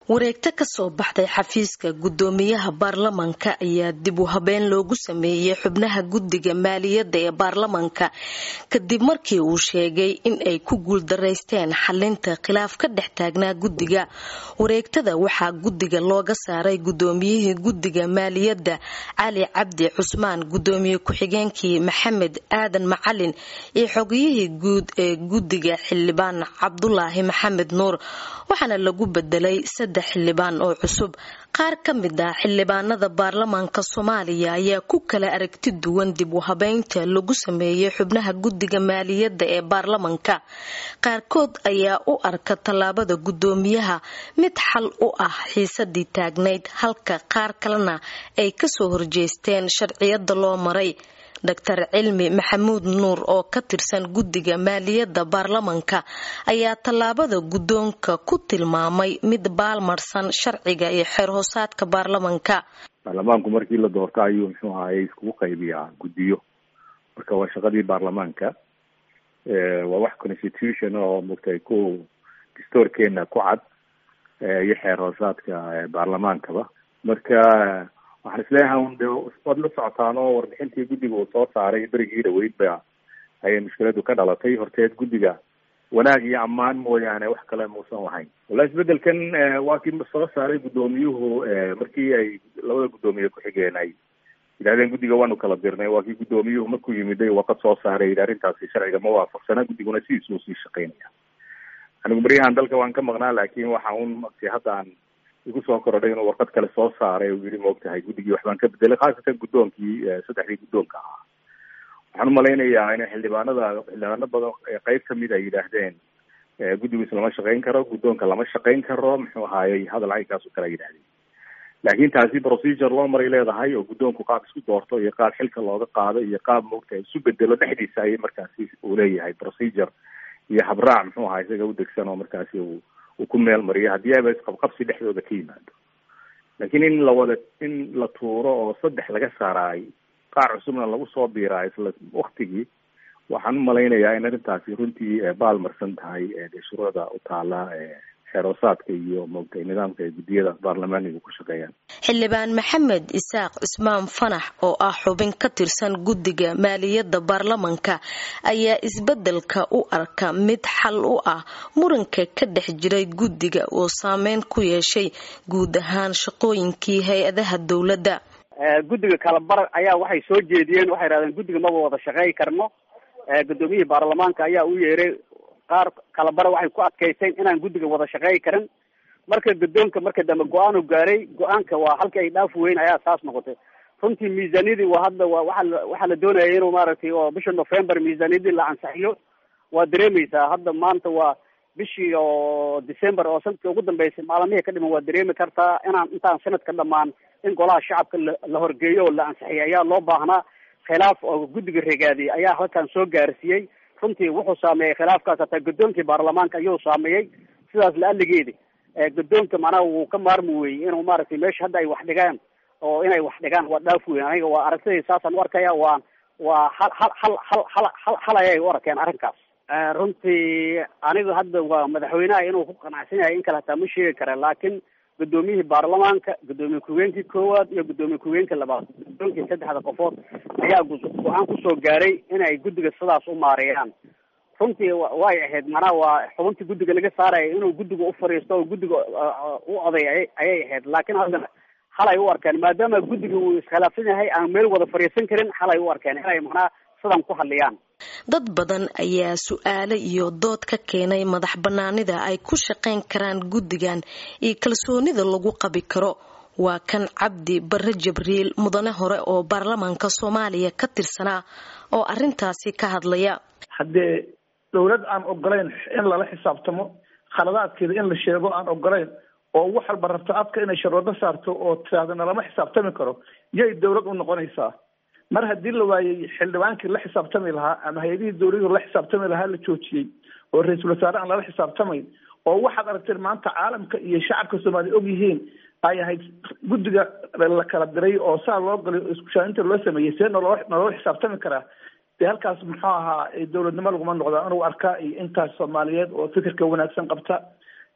wareegto kasoo baxday xafiiska gudoomiyaha baarlamanka ayaa dib u habeen loogu sameeyey xubnaha guddiga maaliyadda ee baarlamanka kadib markii uu sheegay in ay ku guuldaraysteen xalinta khilaaf ka dhex taagnaa guddiga wareegtada waxaa guddiga looga saaray gudoomiyihii guddiga maaliyadda cali cabdi cusmaan gudoomiye ku-xigeenkii maxamed aadan macalin iyo xogiyihii guud ee guddiga xildhibaan cabdulaahi maxamed nuur waxaana lagu bedelay saddex xildhibaan oo cusub qaar ka mid ah xildhibaanada baarlamaanka soomaaliya ayaa ku kala aragti duwan dib u habeynta lagu sameeyey xubnaha guddiga maaliyadda ee baarlamanka qaarkood ayaa u arka tallaabada guddoomiyaha mid xal u ah xiisadii taagnayd halka qaar kalena ay kasoo horjeesteen sharciyada loo maray doctor cilmi maxamuud nuur oo ka tirsan guddiga maaliyadda baarlamanka ayaa tallaabada guddoonka ku tilmaamay mid baalmarsan sharciga iyo xeer hoosaadka baarlamanka baarlamaanku markii la doorto ayuu muxuu ahaye iskugu qaybiyaa guddiyo marka waa shaqadii baarlamaanka waa wax constitution oo mugtay ku dastoorkeena ku cad iyo xeer hoosaadka baarlamaankaba marka waxaan isleeyahay un de waad la socotaan oo warbixintii guddiga uu soo saaray berigii dhaweyd ba ayay mushkiladu ka dhalatay horteed guddiga wanaag iyo ammaan mooyaane wax kale muusan lahayn wallahi isbedelkan waa kii soo saaray guddoomiyuhu markii ay labada guddoomiye ku-xigeen ay yidhahdeen guddiga waanu kala dirnay waa kii guddoomiyuhu markuu yimiday warqad soo saaray yidhi arrintaasi sharciga ma waafaqsana guddiguna sidiisuu sii shaqeynaya anigu baryahan dalka waan ka maqnaa laakin waxa un mati hadda aan igu soo korodhay inuu warqad kale soo saaray uu yidhi maogtahay guddigii waxbaan ka bedelay khaasatan guddoonkii saddexdii guddoonka ahaa waxaan umalaynayaa in xildhibaanada xildhibaano badan qeyb kamid ay yidhaahdeen guddigiis lama shaqeyn karo guddoonka lama shaqeyn karo muxuu ahaayey hadal caynkaas oo kale yidhahdeen laakin taasi procedure loo maray leedahay oo guddoonku qaab isku doorto iyo qaab xilka looga qaado iyo qaab maogtahay isu bedelo dhexdiisa ayay markaasi uu leeyahay procedure iyo habraac muxuu ahaa isaga udegsan oo markaasi uu uu ku meel mariyo haddii aba isqabqabsi dhexdooda ka yimaado laakiin in lawada in la tuuro oo saddex laga saaraay qaar cusubna lagu soo biiraayo isla waktigii waxaan umalaynayaa in arrintaasi runtii baalmarsan tahay de shuruucda u taala xeeroosaadka iyo moogtay nidaamka ay guddiyada baarlamaaniga ku shaqeeyaan xildhibaan maxamed isaaq cismaan fanax oo ah xubin ka tirsan guddiga maaliyadda baarlamanka ayaa isbedelka u arka mid xal u ah muranka ka dhex jiray guddiga oo saameyn ku yeeshay guud ahaan shaqooyinkii hay-adaha dowladda guddiga kalabar ayaa waxay soo jeediyeen waxay yidhahdeen guddiga maba wada shaqeey karno guddoomiyihii baarlamaanka ayaa u yeeray qaar kalabara waxay ku adkaysteen inaan guddiga wada shaqeey karin marka guddoonka marka dambe go-aanu gaaray go-aanka waa halka ay dhaafi weyn ayaa saas noqotay runtii miisaaniyadii waa hadda waa waa waxaa la doonaya inuu maaragtay oo bisha november miisaaniyadii la ansaxiyo waa dareemeysaa hadda maanta waa bishii oo december oo sanadkii ugu dambeysay maalmihii ka dhiman waa dareemi kartaa inaan intaan sanadka dhamaan in golaha shacabka la horgeeyo oo la ansixiyay ayaa loo baahnaa khilaaf oo guddiga regaadiyay ayaa halkan soo gaarsiiyey runtii wuxuu saameeyey khilaafkaas hataa guddoonkii baarlamaanka ayuu saameeyey sidaas la-aligeedi guddoonka macnaha wuu ka maarmi weyey inuu maaragtay meesha hadda ay wax dhigaan oo inay wax dhigaan waa dhaaf weyn aniga waa aragtidii saasaan u arkaya waa waa hal hal hal hal hal hal hal ayay u arkeen arrinkaas runtii anigu hadda waa madaxweynaha inuu ku qanacsan yahay in kale hataa ma sheegi kara laakiin guddoomiyihii baarlamaanka guddoomiye ku-higeenkii koowaad iyo guddoomiye ku-higeenka labaad guddoonkii saddexda qofood ayaa go-aan kusoo gaaray inay guddiga sidaas u maareeyaan runtii way ahayd macnaha waa xubintii guddiga laga saaraya inuu guddiga u fariisto oo guddiga u oday ayay ahayd laakiin haddana halay u arkeen maadaama guddiga uu iskhilaafsan yahay aan meel wada fariisan karin halay u arkeen inay macnaha sidan ku hadliyaan dad badan ayaa su-aalo iyo dood ka keenay madax banaanida ay ku shaqayn karaan guddigan iyo kalsoonida lagu qabi karo waa kan cabdi bare jabriil mudane hore oo baarlamaanka soomaaliya ka tirsanaa oo arintaasi ka hadlaya haddee dowlad aan ogolayn in lala xisaabtamo khaladaadkeeda in la sheego aan ogolayn oo wax walba rabto afka inay sharwado saarto oo tirahdana lama xisaabtami karo yay dowlad u noqonaysaa mar haddii la waayey xildhibaankii la xisaabtami lahaa ama hay-adihii dowladii la xisaabtami lahaa la joojiyey oo ra-iisul wasaare aan lala xisaabtamayn oo waxaad aragteen maanta caalamka iyo shacabka soomaaliya og yihiin ay ahayd guddiga la kala diray oo saa loo galay iskushaainta loo sameeyey see nolo nolola xisaabtami karaa dee halkaas muxuu ahaa dowladnimo laguma noqda inuu arkaa iyo intaas soomaaliyeed oo fikirka wanaagsan qabta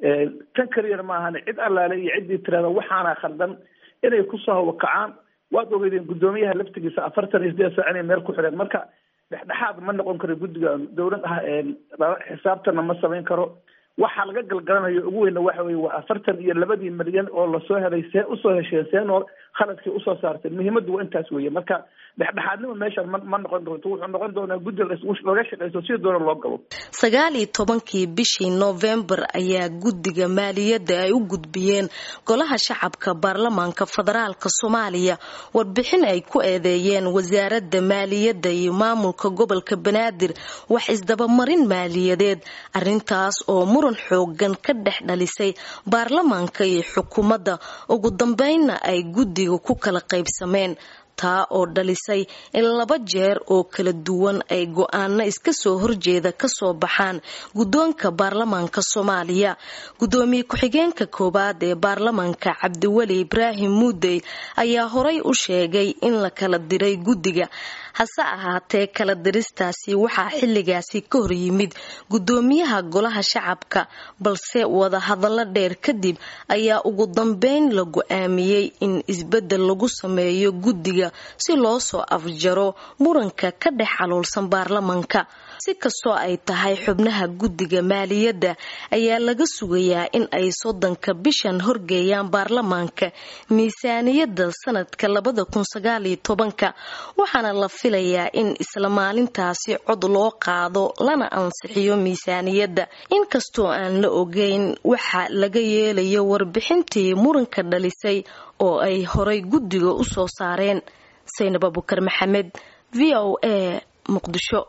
tan kaliyana maahan cid allaale iyo ciddii tirada waxaana khaldan inay kusoo hawakacaan waad ogeydeen guddoomiyaha laftigiisa afartan iyo sideed saac inay meel ku xidheen marka dhexdhexaad ma noqon karo guddiga dowlad ah xisaabtana ma samayn karo waxaa laga galgalanayo ugu weyna waxa weye waa afartan iyo labadii milyan oo lasoo helay see usoo hesheen seenoo khaladkii usoo saarteen muhiimaddu waa intaas weeye marka dhexdhexaadnimo meeshaan ma ma noqon doonto wuxuu noqon doonaa guddi laga shaqeyso si doona loo galo sagaal iyo tobankii bishii noofembar ayaa guddiga maaliyadda ay u gudbiyeen golaha shacabka baarlamaanka federaalk soomaaliya warbixin ay ku eedeeyeen wasaaradda maaliyadda iyo maamulka gobolka banaadir wax isdabamarin maaliyadeed arintaas oo muran xoogan ka dhex dhalisay baarlamaanka iyo xukuumadda ugu dambeynna ay guddiga ku kala qaybsameen taa oo dhalisay in laba jeer oo kala duwan ay go-aano iska soo horjeeda kasoo baxaan guddoonka baarlamaanka soomaaliya guddoomiye ku-xigeenka koowaad ee baarlamaanka cabdiweli ibraahim muudey ayaa horay u sheegay in la kala diray guddiga hase ahaatee kala diristaasi waxaa xilligaasi ka hor yimid guddoomiyaha golaha shacabka balse wadahadallo dheer kadib ayaa ugu dambeyn la go-aamiyey in isbeddel lagu sameeyo guddiga si loo soo afjaro muranka ka dhex xaluulsan baarlamanka si kastoo ay tahay xubnaha guddiga maaliyadda ayaa laga sugayaa in ay soddonka bishan horgeeyaan baarlamaanka miisaaniyadda sanadka labada kun sagaaliyo tobanka waxaana la filayaa in isla maalintaasi cod loo qaado lana ansixiyo miisaaniyadda inkastoo aan la ogeyn waxa laga yeelayo warbixintii muranka dhalisay oo ay horay guddiga u soo saareen saynab abukar maxamed v o a muqdisho